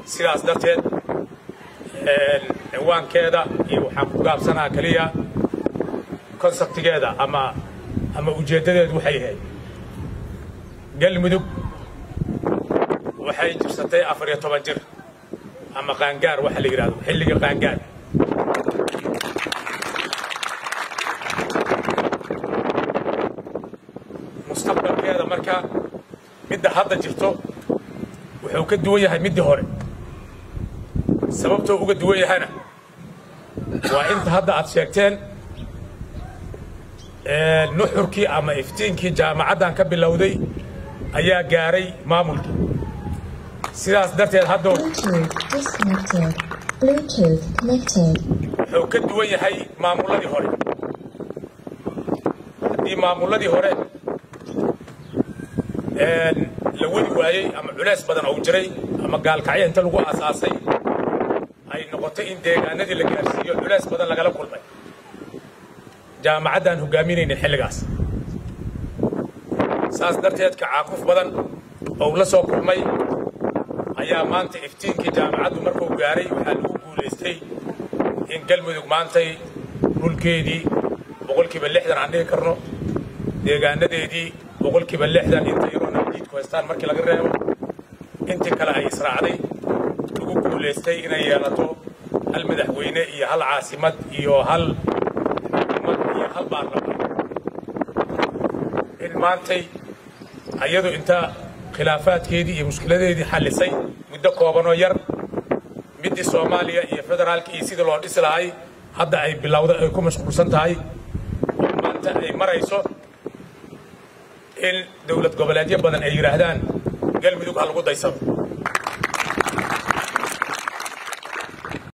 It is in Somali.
sidaas darteed ciwaankeeda iyo waxaan ku gaabsanaa keliya konseptigeeda ama ama ujeeddadeedu waxay ahayd galmudug waxay jirsatay afar iyo toban jir ama qaangaar waxa la yidhahdo xilliga qaangaar mustaqbalkeeda marka midda hadda jirto wuxuu ka duwan yahay middii hore sababtoo uga duwan yahana waa inta hadda aad sheegteen nuxurkii ama iftiinkii jaamacaddan ka bilowday ayaa gaaray maamulkii sidaas darteed haddow wuxuu ka duwan yahay maamulladii hore haddii maamulladii hore la wadi waayey ama culeys badan ou jiray ama gaalkacyo inta lagu aasaasay ay noqotay in deegaanadii la gaarsiiyo culeys badan lagala kulmay jaamacaddaan hogaaminaynin xilligaas saas darteed kacaakuf badan ou la soo kulmay ayaa maanta iftiinkii jaamacaddu markuu gaaray waxaa lagu guulaystay in galmudug maantay dhulkeedii boqolkiiba lixdan aan dhihi karno deegaanadeedii boqolkiiba lixdan inta yaroo nabadiidku haystaan markii laga reebo intii kale ay israacday lagu guulaystay inay yeelato hal madaxweyne iyo hal caasimad iyo hal xukuumad iyo hal baarlamaan in maantay ayadu inta khilaafaadkeedii iyo mushkiladeedii xallisay muddo koobanoo yar middii soomaaliya iyo federaalka iyo sidii loo dhisi lahay hadda ay bilowda ay ku mashquulsan tahay oo maanta ay marayso in dowlad goboleedyo badan ay yidhaahdaan galmudug ha lagu daysado